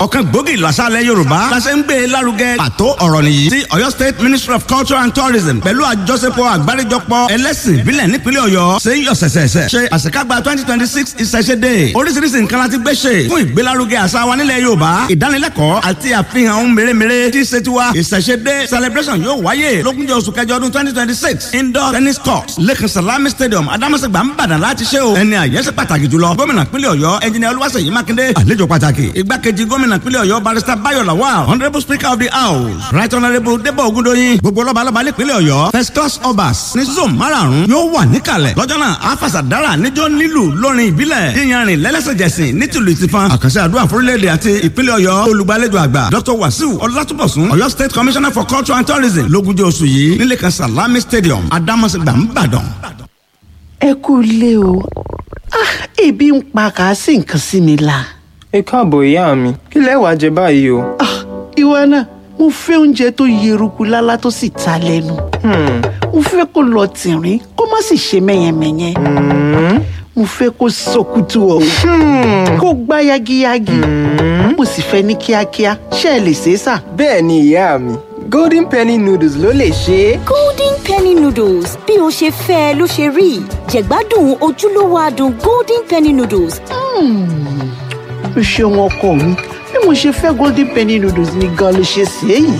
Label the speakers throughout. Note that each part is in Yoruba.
Speaker 1: ọ̀kan gbòógì lọ́sàlẹ̀ yorùbá lásẹ̀ ń gbé e lárugẹ pàtó ọ̀rọ̀ nìyí tí ọ̀yọ́ state ministry of culture and tourism pẹ̀lú àjọṣepọ̀ àgbáríjọpọ̀ ẹlẹ́sìn ìbílẹ̀ nípínlẹ̀ ọ̀yọ́ ṣe ń yọ sẹ̀sẹ̀sẹ̀ ṣe àṣekágbá twenty twenty six ìṣẹ̀ṣẹ̀ dé oríṣiríṣi nǹkan láti gbé ṣe fún ìgbélárugẹ àṣà wa nílẹ̀ yorùbá ìdánilẹ́kọ̀ọ́ àti àfihàn ohun mèremère tí ṣe tiwa ìṣẹ̀ṣẹ̀ dé celebration yóò wáyé lógúnjọ́ oṣù kẹjọ ọdún twenty twenty six indoor tennis court lẹ́kàn salami stadium adamasegba nìbàdàn láti ṣe o ẹni àyẹ́sẹ̀ pàtàkì jùlọ gómìnà pínlẹ̀ ọ̀yọ́ ẹnjìnìà olúwaṣèyí mákindé àlejò pàtàkì igbákejì gómìnà pínlẹ̀ ọ̀yọ́ barrister bayo lawal honourable speaker of the house right honourable debo ogundoyin gbogbo lọ́balọ́ba nípínlẹ̀ ọ̀yọ́ first class obas ní zone márààrún yóò wà níkàlẹ̀ lọ́jọ́ náà afasadara níjọ́ nílù lórin ìbílẹ̀ yíyanrìn lẹ́lẹ́sẹ̀jẹsìn nítìlú ìtìfan àkànṣe àdúrà fúrílẹ̀-èdè àti ìpínlẹ̀ ọ̀yọ́ olùgbàlejò àgbà dr wasiu ọlátúbọ̀sún ọ̀yọ́ state commissioner for culture and tourism lógúnjọ́ oṣù yìí nílé kan salami stadium adamasegba nìbàdàn.
Speaker 2: ẹ kú ilé o ah ebi ń pa kàásì nǹkan sí mi la.
Speaker 3: ẹ káàbọ̀ ìyá mi kí lẹ wàá jẹ báyìí o.
Speaker 2: ah ìwọ náà mo fẹ́ oúnjẹ tó yeruku lálá tó sì ta lẹ́nu. mo fẹ́ kó lọ tìrín kó má sì ṣe mẹ́yẹmẹ́yẹ. mo fẹ́ kó sọkútù ọ̀hún kó gbá yagiyagi. mo sì fẹ́ ní kíákíá ṣé ẹ lè ṣe é sà.
Speaker 3: bẹ́ẹ̀ ni ìyá mi golden penny noodles ló lè ṣe é.
Speaker 4: golden penny noodles bí o ṣe fẹ́ ẹ ló ṣe rí jẹ̀gbádùn ojúlówó adùn golden penny noodles.
Speaker 2: o ṣeun ọkọ mi bí mo ṣe fẹ́ golden penny noodles ni gan ló ṣe ṣe é yìí.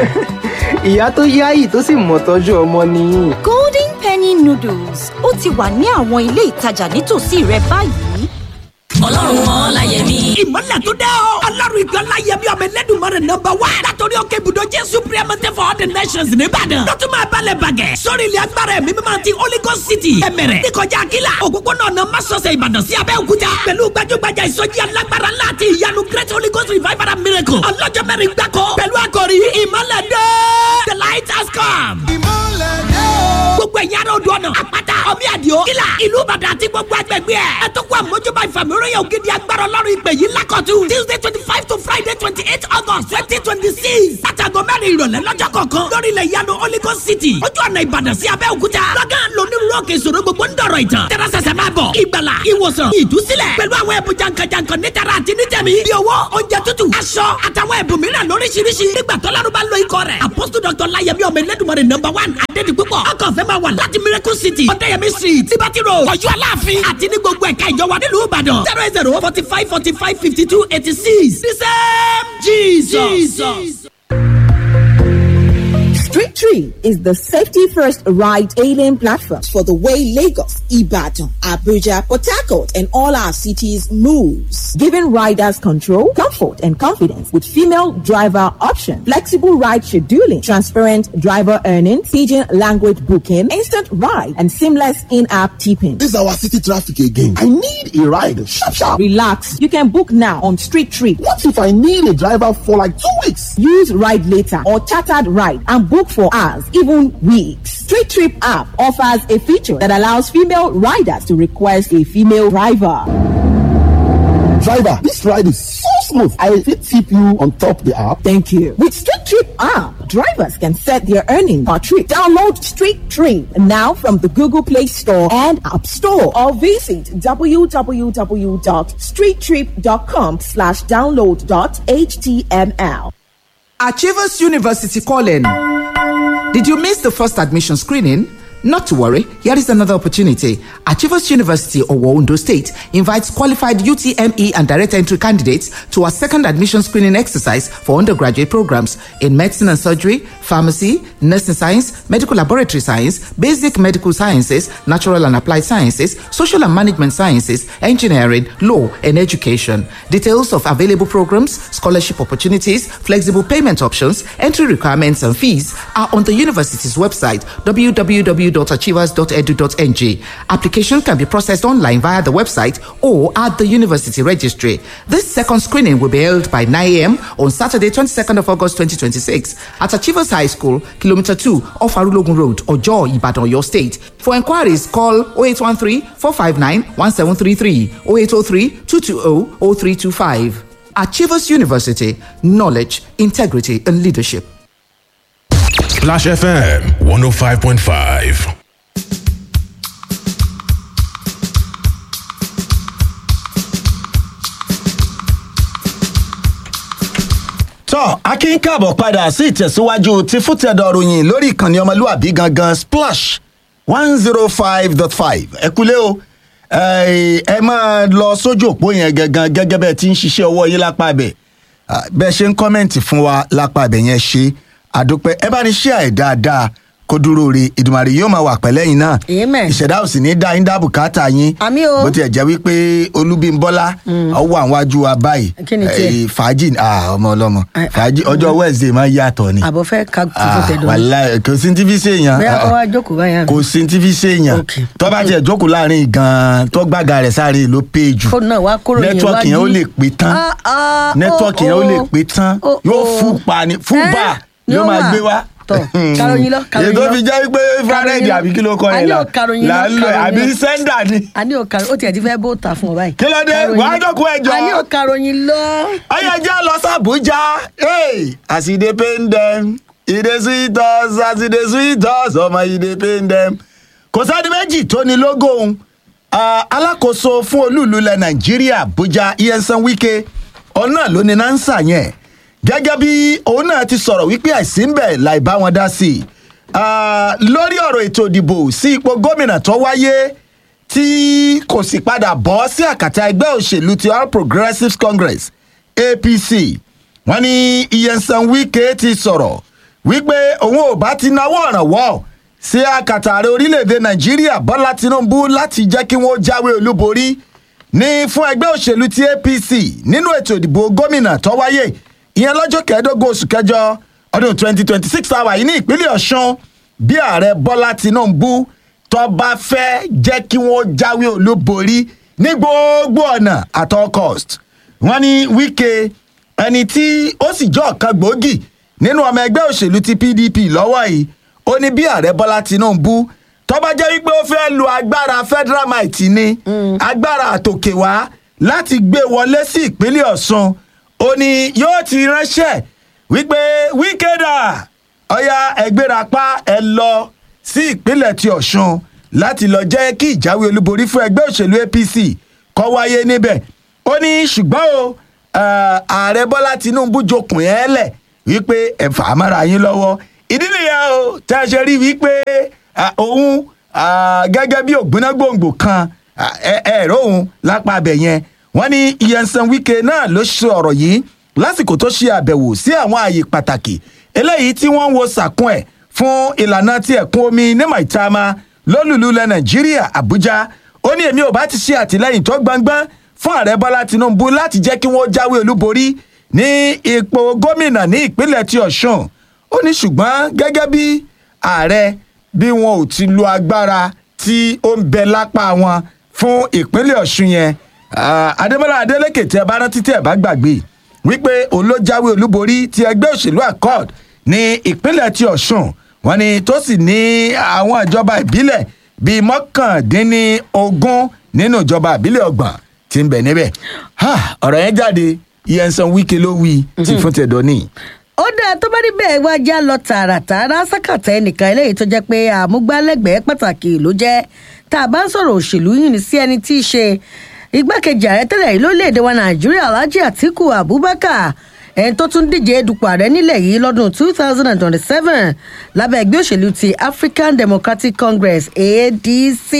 Speaker 3: ìyá tó yáyì tó sì mọ̀ tọ́jú ọmọ nìyí.
Speaker 4: golden penny noodles ó ti wà ní àwọn ilé ìtajà nítòsí rẹ báyìí.
Speaker 5: ọlọ́run mọ́ láyẹ̀mí.
Speaker 6: ìmọ̀lẹ̀ tó dẹ́ o. ọlọ́run ìgbà láyẹ̀mí ọmọ ẹlẹ́dùnmọ́rẹ̀ nọmba wá. látọ̀rí òkè ibùdó jésù priamate for all the nations nìbàdàn. lọ́tún máa balẹ̀ bàgẹ́. sórí ilẹ̀ agbára ẹ̀mí mímọ́ ti holy ghost city. ẹ̀mẹ̀rẹ̀ níkọjá akíla. òpópónà ọ̀nà masọ̀sẹ̀ ìbàdàn sí abẹ́òkúta. pẹ̀lú gbajúgbajà ìsọjí alágbára ńlá àti ìyanu great holy ghost revival and miracle. ọlọ́jọ́ mẹ́rin gbáko. pẹ̀lú àkòrí ìmọ̀lẹ̀ dé. the light has come. ìmọ̀lẹ̀ dé. gbogbo ẹ̀yin ará odò ọ̀nà àpáta ọmí àdìo kílà ìlú ìbàdàn àti gbogbo agbègbè ẹ̀. ẹ tó kó àmójúbà ìfàmìíràn ògidì agbára ọlọ́run ìpè yìí lákọ̀tún. tuesday twenty five to friday twenty eight august twenty twenty six. látàgọ́ mẹ́rin ìrọ̀lẹ́ lọ́jọ́ kọ̀ọ̀kan lórí ilẹ̀ ìyanu holy ghost city. ojú ọ̀nà ìbàdàn sí abẹ́òkúta. lọ́gán lónírúurú òkè ìṣòro gbogbo ń dọ̀rọ̀ ìtàn. tẹ́rẹ́sẹsẹ máa bọ̀ ìgbàlà ìwòsàn ìdúsílẹ̀ pẹ̀lú àwọn ẹ̀bùn jankan-jankan nítara àti nítẹ̀mí. bí owó oúnjẹ tútù aṣọ àtàwọn ẹ̀bùn mìíràn lóríṣiríṣi. nígbà tọ́lárú bá lo ikọ̀ rẹ̀ apostle dr layemi ọmọ ẹlẹ́dùnmọ̀rẹ̀ number one adédi púpọ̀. ọkọ̀ fẹ́ máa wà láti miracle city ọ̀dẹ́yẹmí street liberty road ọ̀yọ́ aláàfin àti ní gbogbo ẹ̀ka ìjọba nílùú ìbàdàn zero eight zero forty five forty five fifty two eighty six the same jesus. jesus.
Speaker 7: Street Tree is the safety first ride hailing platform for the way Lagos, Ibadan, Abuja, Port Harcourt, and all our cities moves, giving riders control, comfort, and confidence with female driver option, flexible ride scheduling, transparent driver earnings, pidgin language booking, instant ride, and seamless in-app tipping.
Speaker 8: This is our city traffic again. I need a ride. Sharp, sharp.
Speaker 7: Relax. You can book now on Street Tree.
Speaker 8: What if I need a driver for like two weeks?
Speaker 7: Use Ride Later or Chartered Ride and book for hours, even weeks. Street Trip app offers a feature that allows female riders to request a female driver.
Speaker 8: Driver, this ride is so smooth. I fit tip you on top the app.
Speaker 7: Thank you. With Street Trip app, drivers can set their earnings per trip. Download Street Trip now from the Google Play Store and App Store or visit www.streettrip.com slash download dot html.
Speaker 9: Achievers University calling. Did you miss the first admission screening? Not to worry, here is another opportunity. Achievers University of Ondo State invites qualified UTME and direct entry candidates to a second admission screening exercise for undergraduate programs in medicine and surgery, pharmacy, nursing science, medical laboratory science, basic medical sciences, natural and applied sciences, social and management sciences, engineering, law, and education. Details of available programs, scholarship opportunities, flexible payment options, entry requirements, and fees are on the university's website www.achievers.edu.ng. Application can be processed online via the website or at the university registry. This second screening will be held by 9 a.m. on Saturday, 22nd of August 2026 at Achievers High School, Kilometer 2 off Arulogun Road, Ojo, Ibadan, your state. For inquiries, call 0813 459 1733 0803 220 0325. Achievers University, knowledge, integrity, and leadership.
Speaker 10: Splash FM 105.5.
Speaker 11: tọ́ akin káàbọ̀ padà sí ìtẹ̀síwájú ti fútẹ̀dọ̀ ròyìn lórí ìkànnì ọmọlúwàbí gangan splash one zero five dot five ẹ kúlé o ẹ ẹ máa lọ sójú òpó yẹn gangan gẹ́gẹ́ bẹ́ẹ̀ tí ń ṣiṣẹ́ ọwọ́ yín lápá ibẹ̀ Ah, bẹ́ẹ̀ ṣe ń kọ́mẹ̀ǹtì fún wa lápá ibẹ̀ yẹn ṣe àdúpẹ́ ẹ bá ní ṣe àì dáadáa kó dúró re ìdùmarè yóò máa wà pẹ̀lẹ́ yín náà
Speaker 12: Amen.
Speaker 11: ìṣẹ̀dá ò sì ní dá yín dá bùkátà yín
Speaker 12: Àmì o.
Speaker 11: bó tiẹ̀ jẹ́ wípé olúbímbọ́lá ọwọ́ àwọn wájú wa báyìí
Speaker 12: Kí ni tiẹ̀?
Speaker 11: Eh, fàájì ah, ọmọ ọlọ́mọ fàájì ọjọ́ wednesday máa ń yàtọ̀ ni
Speaker 12: àbọ̀ fẹ́ ka tuntun
Speaker 11: Ah,
Speaker 12: tẹ̀dọ̀
Speaker 11: wàláhì, kò sí ti fi ṣèyàn
Speaker 12: bóyá
Speaker 11: Ah,
Speaker 12: kó wá jókòó báyà
Speaker 11: kò sí ti fi ṣèyàn tó bá tiẹ̀ jókòó láàrin gan-an tó gbàgà rẹ̀ sáré ló pé jù
Speaker 12: fóònù náà wá kúrò yẹn
Speaker 11: nẹ́tíwọ́ọ̀kì yẹn ó lè pé tán nẹ́tíwọ́ọ̀kì yẹn ó lè pé tán yóò fún pa ni fún
Speaker 12: Eh,
Speaker 11: bá
Speaker 12: ni
Speaker 11: yóò
Speaker 12: ó
Speaker 11: máa
Speaker 12: wà.
Speaker 11: gbé wá.
Speaker 12: Tọ̀, karòyìn lọ, karòyìn
Speaker 11: ètò
Speaker 12: lọ.
Speaker 11: fi jẹ́ wípé fúrádẹ́ẹ̀dì
Speaker 12: lọ.
Speaker 11: àbí kí ló kọ́
Speaker 12: A
Speaker 11: yẹn
Speaker 12: ní
Speaker 11: là
Speaker 12: ò karòyìn lọ,
Speaker 11: là ń lọ
Speaker 12: karòyìn
Speaker 11: àbí
Speaker 12: lọ.
Speaker 11: sẹ́ńdà ni.
Speaker 12: a ní òkàrò ó tiẹ̀ ti fẹ́ bó ta fún ọ báyìí.
Speaker 11: Kí ló dé?
Speaker 12: Karòyìn
Speaker 11: Wàá
Speaker 12: lọ.
Speaker 11: jókòó ẹjọ́.
Speaker 12: a ní òkàròyìn lọ.
Speaker 11: ọyọ jẹ́ lọ sàbújá hey, as e dey pain dem e dey sweet us as e dey sweet us ọmọ e dey pain dem. kò sẹ́ni méjì tó ní lógó òun Ah, alákòóso fún olúùlú ilẹ̀ nàìjíríà abuja iyensan wike ọ̀nà ló ní nánsà yẹn gẹ́gẹ́ bí òun náà ti sọ̀rọ̀ wípé àìsí ń bẹ̀ láì bá wọn dá sí i Ah, lórí ọ̀rọ̀ ètò ìdìbò sí ipò gómìnà tó wáyé tí kò sì padà bọ́ sí àkàtà ẹgbẹ́ òṣèlú ti all progressives congress apc wọn ní iyensan wike ti sọ̀rọ̀ wípé òun ò bá ti náwó ọ̀rànwọ́ sí àkàtà ààrẹ orílẹ̀-èdè nàìjíríà bọ́lá tinubu láti jẹ́ kí wọ́n jáwé olúborí ní fún ẹgbẹ́ òṣèlú ti apc nínú ètò ìdìbò gómìnà tó wáyé ìyẹn lọ́jọ́ kẹẹ̀ẹ́dógún oṣù kẹjọ ọdún 2026 àwà yìí ní ìpínlẹ̀ ọ̀ṣun bí ààrẹ bọ́lá tinubu tó bá fẹ́ jẹ́ kí wọ́n jáwé olúborí ní gbogbo ọ̀nà at all cost wọ́n ní wíkẹ́ ẹni tí ó sì jọ ọ̀kan gbòógì nínú ọmọ ẹgbẹ́ òṣèlú ti pdp lọ́wọ́ yìí ó ní bí ààrẹ bọ́lá tinubu tó bá jẹ́ wípé ó fẹ́ lo agbára federal might ni agbára àtòkè wá láti gbé wọlé sí ìpínlẹ̀ ọ̀ṣun ó ní yóò ti ránṣẹ́ wípé wíkẹ́dà ọ̀ya ẹgbẹ́rapá ẹ lọ sí ìpínlẹ̀ ti ọ̀ṣun láti lọ jẹ́ kí ìjáwé olúborí fún ẹgbẹ́ òṣèlú apc kọ́ wáyé níbẹ̀ ó ní ṣùgbọ́n o eh, ààrẹ bọ́lá tinubu jokùn ẹ́ lẹ̀ wípé ẹ fà á mára yín lọ́wọ́ ìdí nìyẹn o tẹ́ ẹ ṣe rí wípé ah, òun ah, gẹ́gẹ́ bí ògbóná gbòǹgbò kan ah, ẹ ẹ rò òun lápá abẹ yẹn wọ́n ní iyensan wike náà ló ṣe ọ̀rọ̀ yìí lásìkò tó ṣe àbẹ̀wò sí àwọn ààyè pàtàkì eléyìí tí wọ́n ń wo sàkún ẹ̀ fún ìlànà tí ẹ̀kún omi ní maitama lólùlú ilẹ̀ nàìjíríà àbújá ó ní èmi ò bá ti ṣe àtìlẹ́yìn tó gbangban fún ààrẹ bọ́lá tinubu láti jẹ́ kí wọ́n jáwé olúborí ní ipò gómìnà ní ìpínlẹ̀ ti ọ̀ṣun ó ní ṣùgbọ́n gẹ́gẹ́ bí ààrẹ bí wọn ò ti lo agbára tí ó ń bẹ lápá wọn fún ìpínlẹ̀ ọ̀ṣun yẹn Ah, adébọ́lá adélèké tí ẹ bá rántí tí ẹ bá gbàgbé wípé òun ló jáwé olúborí ti ẹgbẹ́ òṣèlú accord ní ìpínlẹ̀ ti ọ̀ṣun wọn ni tó sì ní àwọn ìjọba ìbílẹ̀ bíi mọ́kàndínlógún nínú ìjọba ìbílẹ̀ ọgbọ̀n tí ń bẹ̀ níbẹ̀ Ha, ọ̀rọ̀ yẹn jáde iyensan wike ló wí tí fún tẹ̀dọ̀ ní.
Speaker 12: ó dáa tó bá rí bẹ́ẹ̀ wá já lọ tààràtààrà sákàtà ẹnìkan eléyìí tó jẹ́ pé àmúgbálẹ́gbẹ̀ẹ́ pàtàkì ló jẹ́ tá a bá ń sọ̀rọ̀ òṣèlú yìí ní sí ẹni tí í ṣe igbákejì ààrẹ tẹ́lẹ̀ yìí lórílẹ̀‐èdè wa nàìjíríà alhaji atiku abubakar ẹni tó tún díje dupò ààrẹ nílẹ̀ yìí lọ́dún two thousand and twenty-seven lábẹ́ ẹgbẹ́ òṣèlú ti african democratic congress adc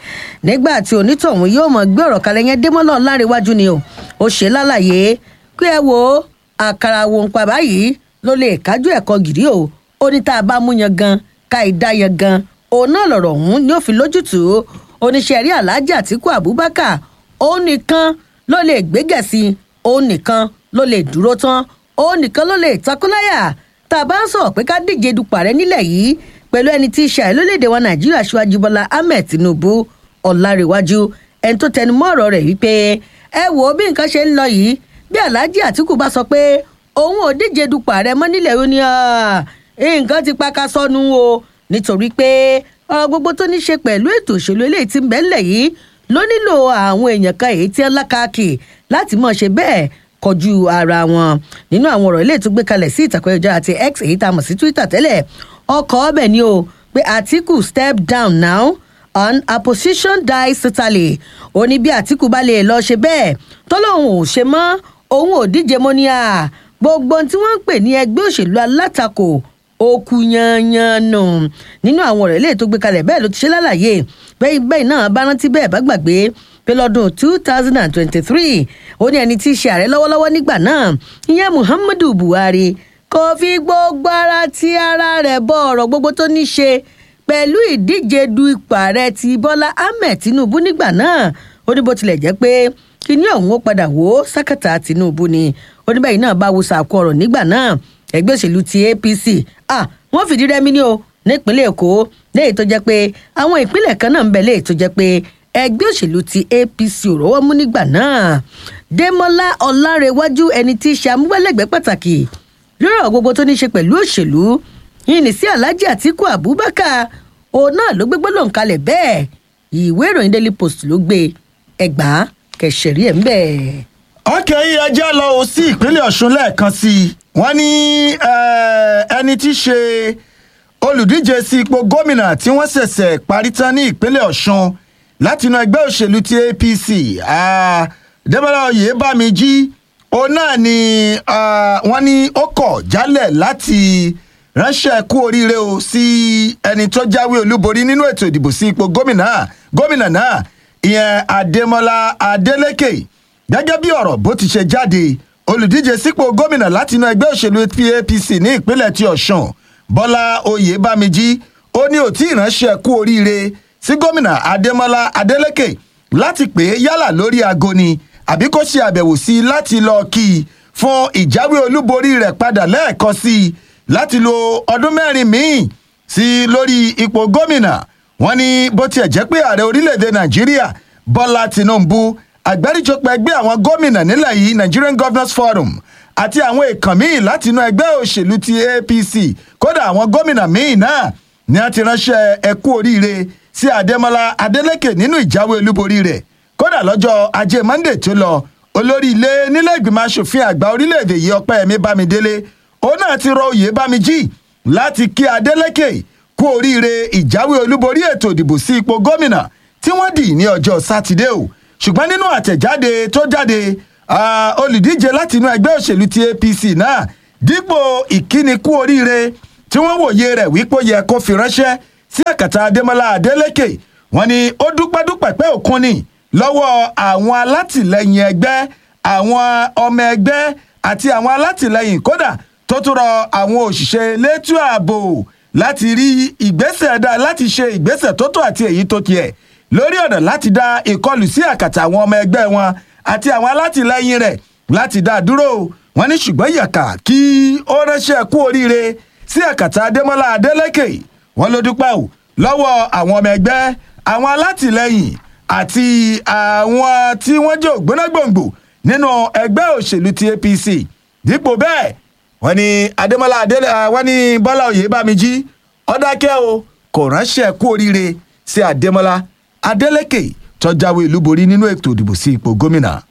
Speaker 12: nígbà tí onítọ̀hún yóò mọ̀ gbé ọ̀rọ̀ kalẹ̀ yẹn démọ́lọ́ láríwájú ni o ó ṣe lálàyé pé ẹ wo àkàrà wo ń pa báyìí ló lè kájú ẹ̀kọ́ gìrì o ó ní tá a bá mú yan gan ká ìdá yan gan òun náà lọ̀rọ̀ ọ̀hún ni ó fi lójútùú oníṣẹ́ rí alhaji atiku abubakar òun nìkan ló lè gbégẹ̀sí òun nìkan ló lè dúró tán òun nìkan ló lè takúláyà tá a bá ń sọ̀rọ̀ pé ká díje dupò ààrẹ nílẹ̀ yìí pẹ̀lú ẹni tí í ṣe àìlólédè wa nàìjíríà ṣíwájú bọ́lá ahmed tinubu ọ̀làríwájú ẹni tó tẹnu mọ́ ọ̀rọ̀ rẹ̀ wípé ẹ wò ó bí nǹkan ṣe ń lọ yìí bí alhaji atiku bá sọ pé òun ò díje dupò ààrẹ mọ́ nílẹ̀ yìí ó ní "Ah, nǹkan ti paka sọnù o nítorí pé ọ̀rọ̀ gbogbo tó ní ṣe pẹ̀lú ètò òṣèlú eléyìí ti ń bẹ́ńlẹ̀ yìí ló nílò àwọn èèyàn kan èyí tí ń lákàkì láti mọ̀ ṣe bẹ́ẹ̀ kọjú ara wọn nínú àwọn ọ̀rọ̀ ilé tó gbé kalẹ̀ sí ìtàkùn ẹ̀jọ́ àti x èyí tá a mọ̀ sí twitter tẹ́lẹ̀ ọkọ̀ ọbẹ̀ ni o pé àtìkù step down now on opposition die certainly ó ní bí àtìkù bá lè lọ ṣe bẹ́ẹ̀ tó lóun ò ṣe mọ́ òun ò díje mọ́ ní à gbogbo ohun tí wọ́n ń pè ní ẹgbẹ́ òṣèlú alátakò òkú yanyan nù nínú àwọn ọ̀rọ̀ eléyìí tó gbé kalẹ̀ bẹ́ẹ̀ ló ti ṣe lálàyé bẹ́ẹ̀ bẹ́ẹ̀ náà bá rántí bẹ́ẹ̀ bá gbàgbé pé lọ́dún two thousand and twenty-three ó ní ẹni tí í ṣe ààrẹ lọ́wọ́lọ́wọ́ nígbà náà ìyẹn muhammadu buhari kò fi gbogbo ara ti ara rẹ̀ bọ ọ̀rọ̀ gbogbo tó ní ṣe pẹ̀lú ìdíje du ipò ààrẹ ti bọ́lá ahmed tinubu nígbà náà ó ní bó tilẹ̀ jẹ́ pé kíní ọ̀hún ó padà wò ó sákàtà tinubu ni oníbẹ̀yìn náà bá wo sàkó ọ̀rọ̀ nígbà náà ẹgbẹ́ òṣèlú ti apc ah wọ́n fìdí rẹmi ní o nípínlẹ̀ èkó léyìí tó jẹ́ pé àwọn ìpínlẹ̀ kan náà ń bẹ léyìí tó jẹ́ pé ẹgbẹ́ òṣèlú ti apc ò rọ́wọ́ mú nígbà náà dèmọ́lá ọ̀làrẹ̀wájú ẹni tí í ṣe amúgbálẹ́gbẹ̀ẹ́ pàtàkì lórí ọ̀rọ̀ gbogbo tó ní í ṣe pẹ̀lú òṣèlú yìí ní sí alhaji atiku abubakar òun náà ló gbégbó lòun kalẹ̀ bẹ́ẹ̀ ìwé ìròyìn daily post ló gbé ẹgbàá kẹsẹ̀rí ẹ̀ ń bẹ̀.
Speaker 11: ọkẹ́ yìí ẹjẹ́ lọ o sí ìpínlẹ̀ ọ̀ṣun lẹ́ẹ̀kan sí i wọ́n ní ẹni tí í ṣe olùdíje sí ipò gómìnà tí wọ́n ṣẹ̀ṣẹ̀ parí tán ní ìpínlẹ̀ ọ̀ṣun látinú ẹgbẹ́ òṣèlú ti apc dẹ́mọ́lá oyèbámijí òun náà ni wọ́n ní ó kọ̀ jálẹ̀ láti ránṣẹ́ kú oríire o sí ẹni tó jáwé olúborí nínú ètò ìdìbò sí ipò gómìnà gómìnà náà ìyẹn adémọlá adélèké gẹ́gẹ́ bí ọ̀rọ̀ bó ti ṣe jáde olùdíje sípò gómìnà látinú ẹgbẹ́ òṣèlú apc ní ìpínlẹ̀ ti ọ̀sùn bọ́lá oyèbámijí ó ní òtí ìránṣẹ́ kú oríire sí gómìnà adémọlá adélèké láti pè é yálà lórí aago ni àbí kó ṣe àbẹ̀wò sí i láti lọ kí i fún ìjáwé olúborí rẹ̀ padà lẹ́ẹ̀kan sí i láti lo ọdún mẹ́rin míì sí i lórí ipò gómìnà wọn ní bó tiẹ̀ jẹ́ pé ààrẹ orílẹ̀-èdè nàìjíríà bọ́lá tinubu àgbáríjọpọ̀ ẹgbẹ́ àwọn gómìnà nílẹ̀ yìí nigerian governors forum àti àwọn èèkàn míì láti inú ẹgbẹ́ òṣèlú ti apc kódà àwọn gómìnà míì náà ni a ti ránṣẹ́ ẹkú oríire sí adémọlá adélèké nínú ìjáwé olúborí rẹ̀ kódà lọ́jọ́ ajé monday tó lọ olórí ilé nílẹ̀ ìgbìmọ̀ asòfin àgbà orílẹ̀-èdè yìí ọpẹ́yẹmí bámidélé òun náà ti rọ oyè bámijí láti kí adélèké kú oríire ìjáwé olúborí ètò ìdìbò sí ipò gómìnà tí wọ́n dì ní ọjọ́ sátidé o ṣùgbọ́n nínú àtẹ̀jáde tó jáde olùdíje láti inú ẹgbẹ́ òṣèlú ti apc náà dípò ìkíni kú oríire tí wọ́n wòye rẹ̀ wípé ó yẹ kó fi ránṣẹ́ sí àkàtà adémọlá adélèké wọn ni ó dúpẹ́dúpẹ́ pé òkun ni lọ́wọ́ àwọn alátìlẹyìn ẹgbẹ́ àwọn ọmọ ẹgbẹ́ àti àwọn alátìlẹyìn kódà tó tún rọ àwọn òṣìṣẹ́ elétò ààbò láti rí ìgbésẹ̀ dá láti ṣe ìgbésẹ̀ tó tó àti èyí tó tiẹ̀ lórí ọ̀nà láti dá ìkọlù sí àkàtà àwọn ọmọ ẹgbẹ́ wọn àti àwọn alátìlẹyìn rẹ̀ láti dá dúró wọn ní ṣùgbọ́n yàkà kí ó ránṣẹ́ kú oríire sí àkàtà adémọ́lá adélèké wọn ló dúpẹ́ ò lọ́wọ́ àwọn ọmọ ẹgbẹ́ àwọn alátìlẹyìn àti àwọn tí wọ́n jẹ́ ògbónágbòǹgbò nínú ẹgbẹ́ òṣèlú ti apc dípò bẹ́ẹ̀ wọ́n ní adémọ́lá adélé wọ́n ní bọ́lá oyèbámijí ọ̀dákẹ́ o kò ránṣẹ́ kú oríire sí adémọ́lá adélèké tọ́jáwé olúborí nínú ètò ìdìbò sí ipò gómìnà.